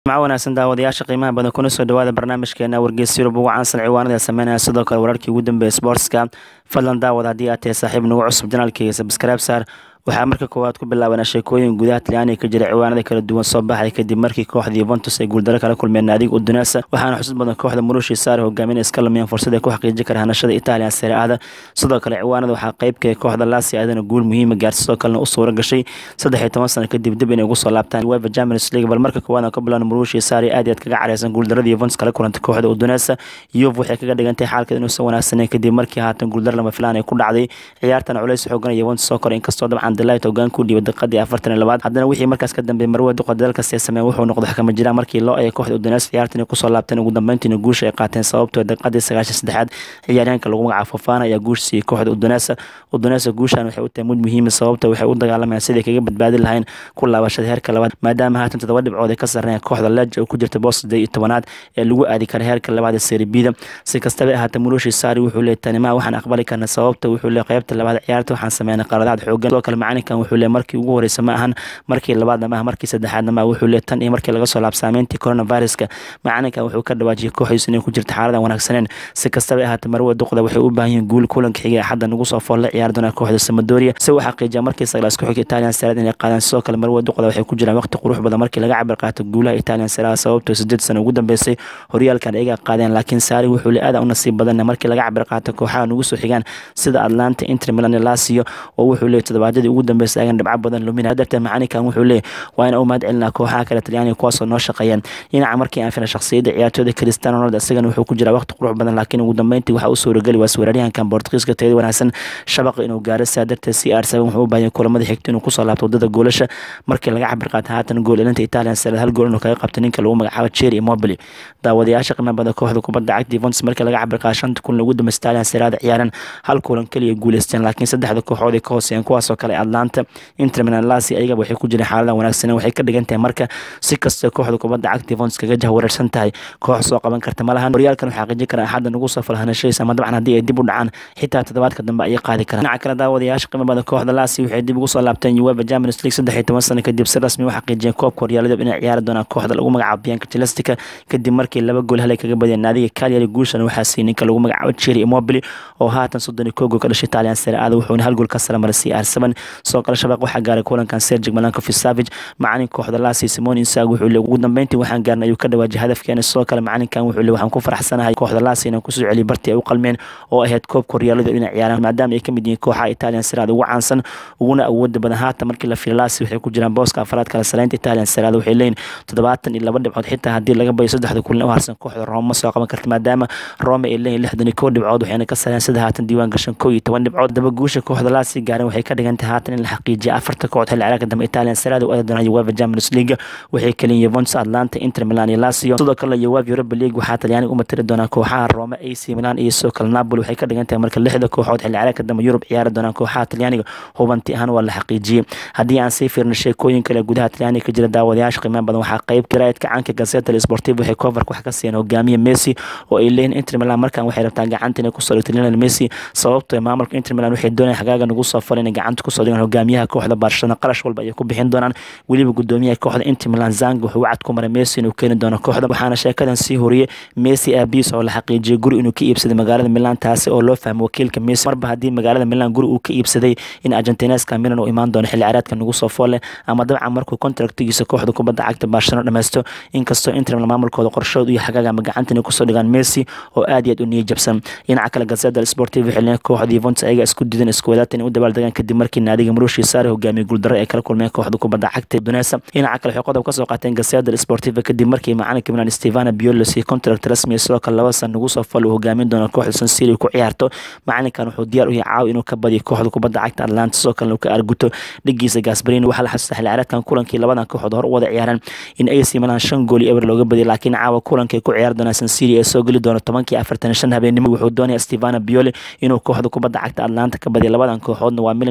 jimco wanaagsan daawadayaasha qiimaha badan kuna soo dhawaada barnaamijkeena wargeys yurub ugu caansan ciwaanada sameynaya sidoo kale wararkii ugu dambeeya sportska fadlan daawad haddii aad tahay saaxiib nagu cusub janaalkeyga sabscribe saar waxaa marka koowaad ku bilaabanaa sheekooyin gudaha talyaaniga ka jira ciwaanada kala duwan soo baxay kadib markii kooxda yuventus ay guuldaro kala kulmeen naadiga udunasa waxaana xusud badan kooxda murushi saare hogaamin iska lumiyeen fursad ay ku xaqiijin kara hanashada italian sare aada sidoo kale ciwaanada waxaa qeybka kooxda lasi aadana guul muhiima gaarsi sidoo kalena u suura gashay saddex iyo toban sano kadib dib inay ugu soo laabtaan uefa champions league bal marka koowaad aan ka bilaabno murushi saare aad iyo aad kaga careysan guuldarada yuventus kala kulantay kooxda udunasa yuv waxay kaga dhigantay xaalkeed inuusan wanaagsaneyn kadib markii haatan guuldar lama filaan ay ku dhacday ciyaartana culays xoogan yuventus soo koray inkastoo dabcan delight hogaan ku dhiibay daqiiqadii afartan iyo labaad haddana wixii markaas ka dambeeyay marwe duqa dalkaas ee sameeyeen wuxuu noqday xakama jiraan markii loo eegay kooxda udunasa ciyaartan kusoo laabteen ugu dambeyntiina guusha ay qaateen sababtoo daqiiqadii sagaashan saddexaad ciyaaryahanka lagu magacaabo fofana ayaa guush siiyey kooxda udunasa udunasa guushan waxay u tahay mid muhiima sababta waxay u dagaalamayaan sidai kaga badbaadi lahayn ku laabashada heerka labaad maadaama haatan toddoba dhibcood ay ka sarreeyaan kooxda leja oo ku jirta boos siddeed iyo tobanaad ee lagu aadi kara heerka labaad ee seribida si kastaba ahaatee murushi saari wuxuu leeyay tanimaa waxaan aqbali karna sababta wuxuu leeyay qaybta labaad ciyaarta waxaan sameynay qaladaad xoogan sidoo kale macalinkan wuxuu leeyay markii ugu horeysa ma ahan markii labaadna maaha markii saddexaadna maaha wuxuu leeyay tan iyo markii laga soo laab saameyntii coronaviruska macalinkan wuxuu ka dhawaajiyay kooxdiisu inay ku jirta xaaladan wanaagsaneen si kastaba ahaatee marwe duqda waxay u baahan yihiin guul kulanka xigay axadda nagu soo fool la ciyaari doonaa kooxda samadoria si uu xaqiijiya markii saglaas ku xigta italian sarad inay qaadaan sidoo kale marwe duqda waxay ku jiraan waqti qurux badan markii laga cabir qaato guulaha italian sarada sababtoo sideed sano ugu dambeysay horyaalkan ayaga qaadeen laakiin saari wuxuu le aada u nasiib badan markii laga cabir qaato kooxaha nagu soo xigaan sida atlanta inter milan lasio oo wuxuu leeyay toddobaadadii ugu dambeysay agan dhibco badan lumina dartee macalinkan wuxuu leeyay waa in u mahad celinaa kooxaha kale talyaaniga kuwaasoo noo shaqeeyeen dhinaca markii aan fina shakhsiyadda ciyaartooyda cristiano ronaldo isagana wuxuu ku jiraa waqti qurux badan laakiin ugu dambeyntii waxaa u suurageli waas weeraryahankan bortugiiska tayada wanaagsan shabaqa inuu gaaro sidaa darteed c r seven wuxuu u baahanya kulamada xigta inuu kusoo laabto wadada goolasha markii laga cabir qaata haatan gool elinta italian sarad hal gool inuu kaga qabto ninka lagu magacaabo cherry immobile daawadayaasha qiimo badan kooxda kubadda cagta Juventus markii laga cabir qaata shanta kulan ugu dambeysay italian sarada ciyaaran hal kulan kaliya guuleysteen laakiin saddexda kooxood ay ka hooseeyeen kuwaasoo kale atlanta inter milan lasi ayaga waxay ku jireen xaalada wanaagsan waxay ka dhigan tahay marka si kastoo kooxda kubadda cagta Juventus kaga jahwareersan tahay koox soo qaban karta ma lahan horyaalkan waxaa xaqiijin kara axadda nagu soo falhanashadiisa ama dabcan haddii ay dib u dhacaan xitaa toddobaadka dambe ayay qaadi karaan dhinaca kale daawadayaasha qiimo badan kooxda lasi waxay dib ugu soo laabteen uefa champions league saddex iyo toban sano kadib si rasmi u xaqiijiyeen koobka horyaalada inay ciyaari doonaan kooxda lagu magacaabo bianca celestica kadib markii laba gool halay kaga badiyeen naadiga calyari guushan waxaa siiyey ninka lagu magacaabo cherry immobile oo haatan soddon iyo koo gool ka dhashay italian sare aada wuxuuna hal gool ka sara maray c r seven sidoo kale shabaq waxaa gaaray kulankan sergig malankovic savage macalin kooxda lasi simon insag wuxuu le ugu dambeyntii waxaan gaarnay ayuu ka dhawaajiyay hadafkeena sidoo kale macalinkan wuxuu le waxaan ku faraxsanahay kooxda lasi inaan kusoo celiyo bartii ay u qalmeen oo ahayd koobka horyaalada inay ciyaaraan maadaama ay ka mid yihiin kooxaha italian saraada ugu caansan uguna awooda badan haatan markii la fiiray lasi waxay ku jiraan booska afraad kala saleynta italian saraada waxay leeyihin toddobaatan iyo laba dhibcood xitaa haddii laga bayo saddexda kulan u harsan kooxda roma ma soo qaban karta maadaama roma ay leeyihin lixdan iyo kow dhibcood waxayna ka sareen sida haatan diiwaan gashan kow iyo toban dhibcood daba guusha kooxda lasi gaaren waxay ka dhigan tahay haatan in la xaqiijiya afarta kooxood xilli ciyaareedka dambe italian saraada u aadi doonaan uefa champions league waxay kaliyin Juventus Atlanta Inter Milan iyo Lazio sidoo kale UEFA Europa League waxaa Talyaaniga u matari doonaa kooxaha Roma AC Milan iyo sidoo kale Napoli waxay ka dhigan tahay marka lixda kooxood xilli ciyaareedka dambe Yurub ciyaari doonaan kooxaha Talyaaniga hubanti ahaan waa la xaqiijiyey haddii aan sii fiirno sheekooyin kale gudaha Talyaaniga ka jira daawadayaasha qiimaha badan waxaa qayb qiraa'adka caanka Gazzetta Sportiva waxay cover wax ka siiyeen hogaamiye Messi oo ay leeyihiin Inter Milan markan waxay rabtaa gacanta inay ku soo dhigto Lionel Messi sababtoo ah maamulka Inter Milan waxay doonayaan xagaaga nagu soo falay inay gacanta ku soo dhigaan hogaamiyaha kooxda Barcelona qarash walba ay ku bixin doonaan weliba gudoomiyaha kooxda Inter Milan Zang wuxuu wacd ku maray Messi inuu keeni doono kooxda waxaana sheekadan sii horiyay Messi aabiis oo la xaqiijiyay guri inuu ka iibsaday magaalada Milan taasi oo loo fahmo wakiilka Messi marba haddii magaalada Milan guri uu ka iibsaday in Argentineska Milan uu imaan doono xilli ciyaareedka nagu soo foole ama dabcan markuu kontraktigiisa kooxda kubadda cagta Barcelona dhameysto inkastoo Inter Milan maamulkooda qorshooda iyo xagaaga ama gacanta inay kusoo dhigaan Messi oo aad iyo aad u niyad jabsan dhinaca kale Gazzetta Sportiva waxay leeyihiin kooxda Juventus ayaga isku diidan isku wadaatan inay u dabaaldegaan kadib markii naadiga Marushi Sarri hogaamiyay guuldarro ay kala kulmeen kooxda kubadda cagta Udinese dhinaca kale waxay qodob ka soo qaateen Gazzetta Sportiva kadib markii macalinka Milan Stefano Pioli si contract rasmi sidoo kale laba sano ugu soo fal uu hogaamin doono kooxda San Siro ku ciyaarto macalinkan wuxuu diyaar u yahay caaw inuu ka badiyo kooxda kubadda cagta Atlanta sidoo kale uu ka arguto dhigiisa Gasperini waxaa la xasuustaa xilli ciyaareedkan kulankii labadan kooxood hor u wada ciyaareen in AC Milan shan gool iyo eber looga badiyay laakiin caawa kulankay ku ciyaari doonaan San Siro ee soo geli doono tobankii afartan shan habeenimo wuxuu doonaya Stefano Pioli inuu kooxda kubadda cagta Atlanta ka badiyo labadan kooxoodna waa Milan iyo Atlanta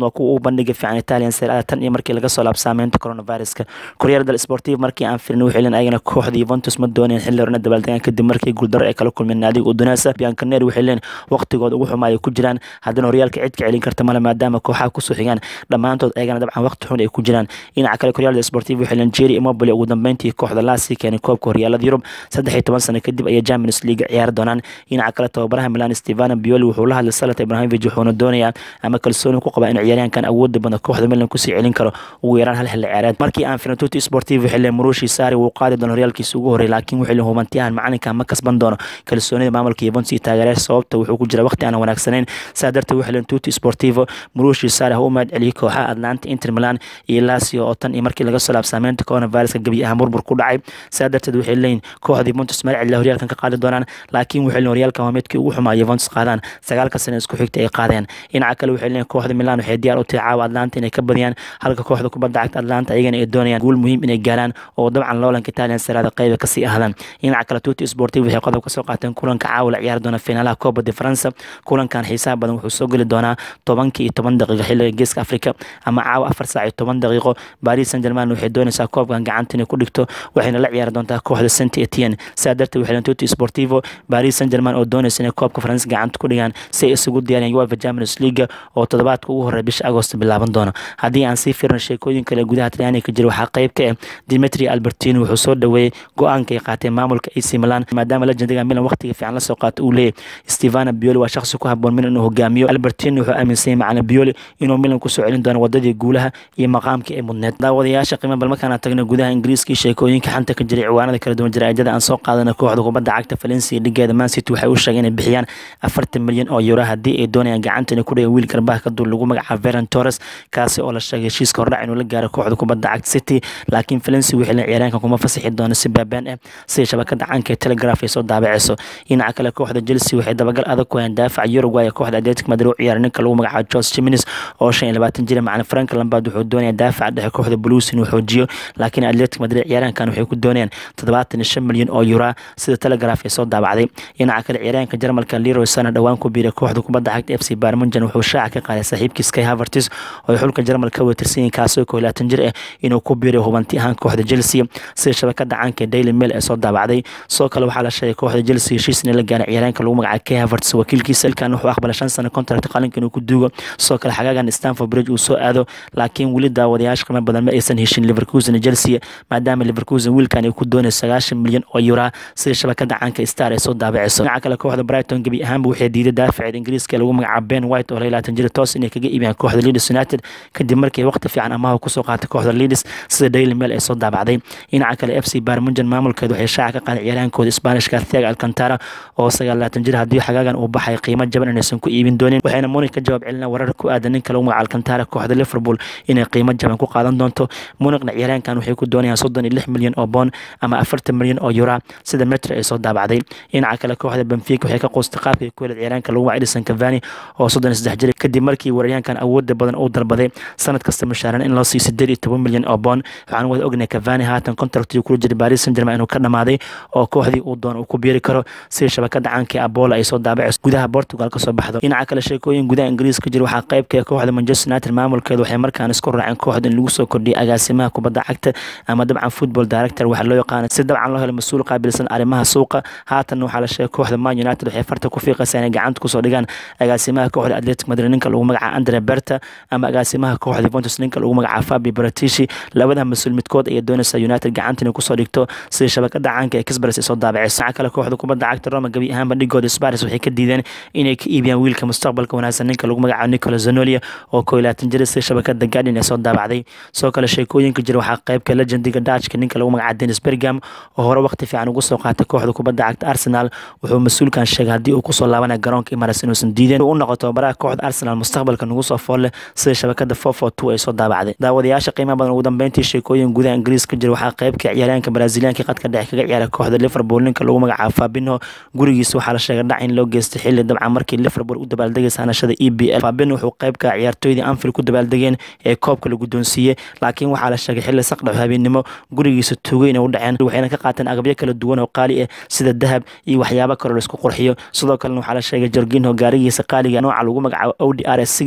waa kuwa uu bandhiga fiican italian serie tan iyo markii laga soo laab saameynta coronaviruska koryar del sportiv markii aan firin waxay leen ayagana kooxda Juventus ma dooneen xilli horena dabaaldegaan kadib markii guuldaro ay kala kulmeen naadiga Udinese Bianconeri waxay leen waqtigooda ugu xumaaya ku jiraan haddana horyaalka cid ka celin karta male maadaama kooxaha kusoo xigaan dhammaantood ayagana dabcan waqti xun ay ku jiraan dhinaca kale koryal del sportiv waxay leen Jerry Immobile ugu dambeyntii kooxda Lazio keenay koobka horyaalada Yurub saddex iyo toban sano kadib ayay Champions League ciyaari doonaan dhinaca kale tababaraha Milan Stefano Pioli wuxuu la hadlay Zlatan Ibrahimovic wuxuuna doonayaa ama kalsooni ku qabaa in ciyaaryahankan awoodda badan kooxda Milan kusii celin karo ugu yaraan hal xilli ciyaareed markii aan firin Tutti Sportivo xilli Marushi Sarri wuu qaadi doono horyaalkiisa ugu horreeyay laakiin wuxuu leeyahay hubantiyahan macalinka ma kasban doono kalsoonida maamulka Juventus iyo taageerayaasha sababta wuxuu ku jira waqti aan wanaagsanayn saa darteed wuxuu leeyahay Tutti Sportivo Marushi Sarri ha u mahad celiyay kooxaha Atlanta Inter Milan iyo Lazio oo tan iyo markii laga soo laab saameynta coronavirus gabi ahaan burbur ku dhacay saa darteed waxay leeyihiin kooxda Juventus meel cilla horyaalkan ka qaadi doonaan laakiin waxay leeyihiin horyaalkan waa midkii ugu xumaa Juventus qaadaan sagaalka sano isku xigta ay qaadeen dhinaca kale waxay leeyihiin kooxda Milan waxay diyaar u tahay caawa Atlanta inay ka badiyaan halka kooxda kubadda cagta Atlanta ayagana ay doonayaan guul muhiim inay gaaraan oo dabcan loolanka Italian Serie A qayb ka sii ahdaan dhinaca kale Tutti Sportivo waxay qodob ka soo qaateen kulanka caawa la ciyaari doona finaalaha Copa de France kulankan xiisaha badan wuxuu soo geli doonaa tobankii iyo toban daqiiqo xilliga geeska Afrika ama caawa afar saac iyo toban daqiiqo Paris Saint-Germain waxay doonaysaa koobkan gacanta inay ku dhigto waxayna la ciyaari doontaa kooxda Saint Etienne saa darteed waxay leeyihiin Tutti Sportivo Paris Saint-Germain oo doonaysa inay koobka France gacanta ku dhigaan si ay isugu diyaariyaan UEFA Champions League oo toddobaadka ugu horreeya bisha Agosto bilaaban doono haddii aan sii fiirno sheekooyin kale gudaha Talyaaniga ka jira waxaa qayb ka ah Dimitri Albertini wuxuu soo dhaweeyay go-aanka ay qaateen maamulka AC Milan maadaama legendiga Milan waqtiga fiican la soo qaato uu leeyahay Stefano Pioli waa shakhsi ku habboon Milan inuu hogaamiyo Albertini wuxuu aaminsan yahay macallin Pioli inuu Milan ku soo celin doono wadadii guulaha iyo maqaamkii ay mudneed daawadayaasha qiimo bal markaan tagno gudaha Ingiriiska sheekooyinka xanta ka jiray ciwaanada kala duwan jaraa'idada aan soo qaadana kooxda kubadda cagta Valencia dhigeeda Man City waxay u sheegeen inay bixiyaan afartan milyan oo euro haddii ay doonayaan gacanta inay ku dhigaan wiil garbaha ka dul lagu magacaabo Ferran Torres kaasi oo la sheegay heshiiska hordhac inuu la gaaro kooxda kubadda cagta City laakiin Valencia waxay leeyihiin ciyaaryahanka kuma fasaxi doono si baabaan ah sida shabakada caanka ee Telegraph ay soo daabacayso dhinaca kale kooxda Chelsea waxay dabagal adag ku hayaan daafaca Uruguay kooxda Atletico Madrid u ciyaaray ninka lagu magacaabo Jose Jimenez oo shan iyo labaatan jir macallin Frank Lampard wuxuu doonayaa daafaca dhexe kooxda Blues inuu xoojiyo laakiin Atletico Madrid ciyaaryahankan waxay ku doonayaan toddobaatan iyo shan milyan oo euro sida Telegraph ay soo daabacday dhinaca kale ciyaaryahanka Jarmalka Leroy Sané dhawaan ku biiray kooxda kubadda cagta FC Bayern Munchen wuxuu shaaca ka qaaday saaxiibkiis Kai Havertz oo xulka Jarmalka ka watirsan kaasoo koob iyo labaatan jir ah inuu ku biiray hubanti ahaan kooxda Chelsea sida shabakada caanka Daily Mail ee soo daabacday soo kale waxaa la sheegay kooxda Chelsea heshiis in la gaaray ciyaaryahanka lagu magacaabo Kai Havertz wakiilkiisa ilkan wuxuu aqbalay shan sano contract qalinka inuu ku duugo soo kale xagaagan Stamford Bridge uu soo aado laakiin weli daawadayaasha qiimo badan ma aysan heshin Leverkusen Chelsea maadaama Leverkusen wiilkan ay ku doonayso sagaashan milyan oo euro sida shabakada caanka Star ay soo daabacayso dhinaca kale kooxda Brighton gabi ahaanba waxay diiday daafaceed Ingiriiska lagu magacaabo Ben White oo labaatan jir toos inay kaga iibiyaan kooxda Leeds United kadib markii waqti fiican amaah ku soo qaatay kooxda Leeds sida Daily Mail ay soo daabacday dhinaca kale FC Bayern Munchen maamulkeedu waxay shaaca ka qaaday ciyaaryahankooda Isbaanishka Thiago Alcantara oo sagaal labaatan jir haddii xagaagan uu baxay qiimo jaban inaysan ku iibin doonin waxayna Munich ka jawaab celinaa warar ku aadan ninka lagu magacaabo Alcantara kooxda Liverpool inay qiimo jaban ku qaadan doonto Munichna ciyaaryahankan waxay ku doonayaan soddon iyo lix milyan oo pound ama afartan milyan oo euro sida Metro ay soo daabacday dhinaca kale kooxda Benfica waxay ka qoostay qaabka ku helay ciyaaryahanka lagu magacaabo Edinson Cavani oo soddon iyo saddex jir kadib markii weeraryahankan awoodda badan uu dalbaday sanad kasta mushaaran in loo siiyo sideed iyo toban milyan oo pound waxaan wada ognahay Cavani haatan contractii kula jiray Paris Saint-Germain inuu ka dhamaaday oo kooxdii uu doono uu ku biiri karo sida shabakada caanka ee Apollo ay soo daabacayso gudaha Portugal ka soo baxdo dhinaca kale sheekooyin gudaha Ingiriiska jira waxaa qayb ka ah kooxda Manchester United maamulkeedu waxay markaan isku raaceen kooxda in lagu soo kordhiyay agaasimaha kubadda cagta ama dabcan football director waxa loo yaqaan si dabcan loo helo mas'uul qaabilsan arrimaha suuqa haatan waxaa la sheegay kooxda Man United waxay farta ku fiiqaysaa inay gacanta kusoo dhigaan agaasimaha kooxda Atletico Madrid ninka lagu magacaabo Andre Berta ama agaasimaha kooxda Juventus ninka lagu magacaabo Fabio Paratici labada mas'uul midkood ayay doonaysaa United gacanta inay kusoo dhigto sida shabakada caanka ee Express ay soo daabacayso dhinaca kale kooxda kubadda cagta Roma gabi ahaanba dhigooda Spurs waxay ka diideen inay ka iibiyaan wiilka mustaqbalka wanaagsan ninka lagu magacaabo Nicola Zanolia oo koob iyo labaatan jir sida shabakada Guardian ay soo daabacday soo kale sheekooyinka jira waxaa qaybka legendiga Dutchka ninka lagu magacaabo Dennis Bergkamp oo hore waqti fiican ugu soo qaatay kooxda kubadda cagta Arsenal wuxuu mas'uulkan sheegay haddii uu kusoo laabanayo garoonka Emirates inuusan diideen uu noqoto tababaraha kooxda Arsenal mustaqbalka nagu soo fool leh sida shabakada 442 ay soo daabacday daawadayaasha qiimaha badan ugu dambeyntii sheekooyin gudaha Ingiriiska jira waxaa qaybka ciyaaryahanka Brazilianka qadka dhexe kaga ciyaara kooxda Liverpool ninka lagu magacaabo Fabinho gurigiisa waxaa la sheegay dhac in loo geystay xilli dabcan markii Liverpool u dabaaldegaysa hanashada EPL Fabinho wuxuu qaybka ciyaartooydii Anfield ku dabaaldegeen ee koobka la guddoonsiiyey laakiin waxaa la sheegay xilli saqdhax habeenimo gurigiisa tuugay inay u dhaceen waxayna ka qaateen agabyo kala duwan oo qaali ah sida dahab iyo waxyaabo kale oo la isku qurxiyo sidoo kalena waxaa la sheegay Jorginho gaarigiisa qaaliga nooca lagu magacaabo Audi RS6 in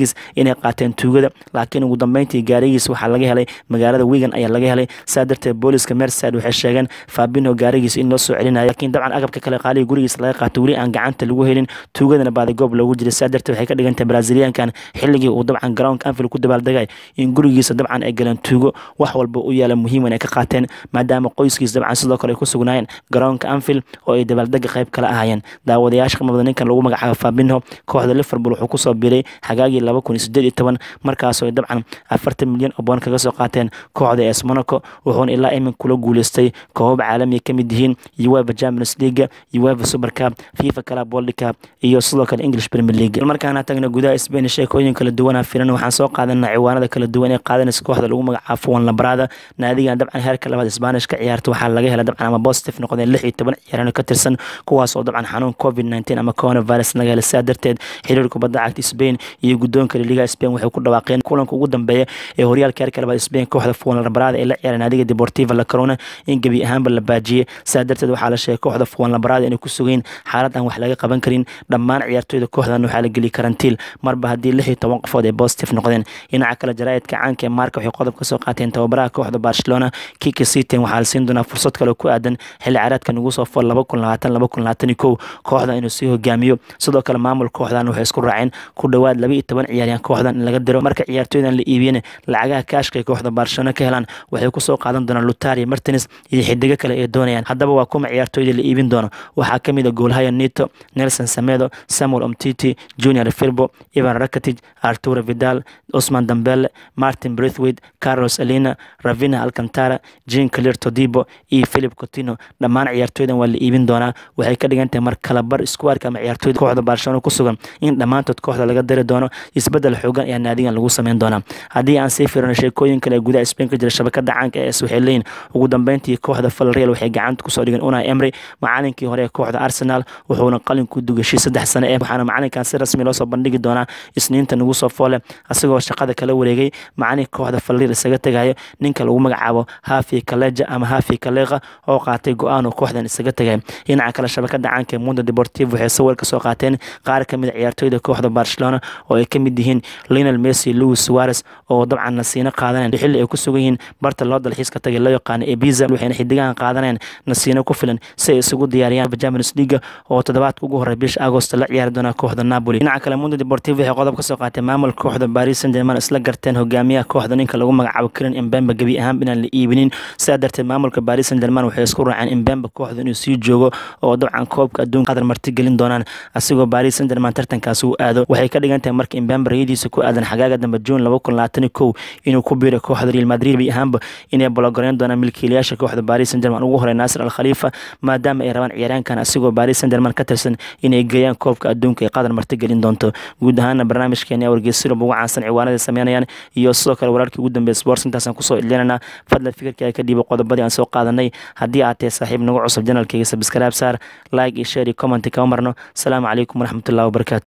inay qaateen tuugada laakiin ugu dambeyntii gaarigiis waxaa laga helay magaalada wigan ayaa laga helay saa darteed booliska merside waxay sheegeen fabino gaarigiis in loo soo celinayo laakiin dabcan agabka kale qaaliga gurigiis laga qaato weli aan gacanta lagu helin tuugadana baaday goob loogu jiray saa darteed waxay ka dhigantay braziliyaankan xilligii uu dabcan garoonka anfield ku dabaaldegay in gurigiisa dabcan ay galeen tuugo wax walba u yaala muhiiman ay ka qaateen maadaama qoyskiis dabcan sidoo kale ay ku sugnaayeen garoonka anfield oo ay dabaaldega qayb kala ahaayeen daawadayaasha qamada ninkan lagu magacaabo fabinho kooxda liverpool wuxuu kusoo biiray xagaagii laba kun iyo sideed iyo toban markaasoo ay dabcan afartan milyan oo boon kaga soo qaateen kooxda es monaco wuxuuna ilaa imin kula guuleystay koobab caalamiya ka mid yihiin uefa champions league uefa super cup fifa club world cup iyo sidoo kale english premier league markaana tagna gudaha spain sheekooyin kala duwana filan waxaan soo qaadanaa ciwaanada kala duwan ee qaadanaysa kooxda lagu magacaabo fuwan labrada naadigan dabcan heerka labaad spanish ka ciyaarta waxaa laga helay dabcan ama positive noqdeen lix iyo toban ciyaarano ka tirsan kuwaas oo dabcan xanuun covid nineteen ama coronavirus laga helay sidaa darteed xiriir kubadda cagta spain iyo guddoonka liga spain waxay ku dhawaaqeen kulanka ugu dambeeya ee horyaalka heerka labaad spain kooxda fuwan labrada ee la ciyaara naadiga deportiva la corona in gebi ahaanba la baajiyey sidaa darteed waxaa la sheegay kooxda fuwan labrada inay ku sugeyn xaalad aan wax laga qaban karin dhammaan ciyaartooyda kooxdan waxaa la geli karantiil marba haddii lix iyo toban qofood ay positive noqdeen dhinaca kale jaraa'idka caanka ee maarka waxay qodob ka soo qaateen tababaraha kooxda barcelona kiki sitin waxaa la siin doonaa fursad kale ku aadan xilli caraadka nagu soo fool laba kun labaatan laba kun labaatan iyo kow kooxda inuu sii hogaamiyo sidoo kale maamul kooxdan waxay isku raaceen ku dhowaad laba iyo toban ciyaaryahan kooxdan in laga diro marka ciyaartooydan la iibiyana lacagaha kaashka ay kooxda barcelona ka helaan waxay kusoo qaadan doonaan lutaria martins iyo xidigo kale ay doonayaan haddaba waa kuma ciyaartooyda la iibin doono waxaa ka mid a goolhaya nito nelson samedo samuel omtiti junior firbo ivan rakatic arturo vidal osman dambele martin brithwaite carlos alina ravina alcantara jean clear todibo iyo philip cotino dhammaan ciyaartooydan waa la iibin doonaa waxay ka dhigan tahay mar kalabar iskuwaarka ama ciyaartooyda kooxda barcelona ku sugan in dhammaantood kooxda laga dari doono isbedel xoogan ayaa naadigan lagu sameyn doonaa haddii aan sii firino sheekooyin kale ee gudaha spain ka jira shabakada caanka ee waxay leeyihin ugu dambeyntii kooxda falreal waxay gacanta kusoo dhigeen unai emry macalinkii hore ee kooxda arsenal wuxuuna qalin ku dugashay saddex sano ee waxaana macalinkan si rasmi loo soo bandhigi doonaa isniinta nagu soo foole asagoo shaqada kala wareegay macalinka kooxda falreal isaga tegayo ninka lagu magacaabo hafi kaleja ama hafi kaleqa oo qaatay go-aan uu kooxdan isaga tegay dhinaca kale shabakada caanka ee mundo deportivo waxay sawir ka soo qaateen qaar ka mid a ciyaartooyda kooxda barcelona oo ay ka mid yihiin lionel messi louis suarez oo dabcan nasiino qaadaneen xilli ay ku sugan yihiin barta loo dalxiiska tagay loo yaqaano ebiza waxayna xidigahan qaadaneen nasiino ku filan si ay isugu diyaariyaan champions league oo toddobaadka ugu horey bisha agost la ciyaari doona kooxda napoli dhinaca kale mundo deportivo waxay qodob ka soo qaateen maamulka kooxda paris saint germain isla garteen hogaamiyaha kooxda ninka lagu magacaabo kiran imbembe gebi ahaan inaan la iibinin sidaa darteed maamulka paris saint germain waxay isku raaceen imbembe kooxda inuu sii joogo oo dabcan koobka adduunka qadar marti gelin doonaan asigoo paris saint germain tartankaas uu aado waxay ka dhigan tahay marka imbembe rayadiisa ku aadan xagaaga dambe juun laba kun labaatan iyo kow inuu ku biiro kooxda real madrid bay ahaanba inay bologoreyn doonaan milkiilayaasha kooxda paris saint germain ugu horey naasir al khalifa maadaama ay rabaan ciyaaraankan asigoo paris saint germain ka tirsan inay geeyaan koobka adduunka ee qadar marti gelin doonto guud ahaana barnaamijkeeni wargeysyada ugu caansan ciwaanada sameynayaan iyo sidoo kale wararkii ugu dambeeya sports intaasaan kusoo idlinanaa fadlan fikirkaaga ka dhiiba qodobadii aan soo qaadanay haddii aad tahay saaxiib nagu cusub janalkayga sabskraib saar like iyo share iyo comment kama marno asalaamu calaykum waraxmatullahi wabarakatu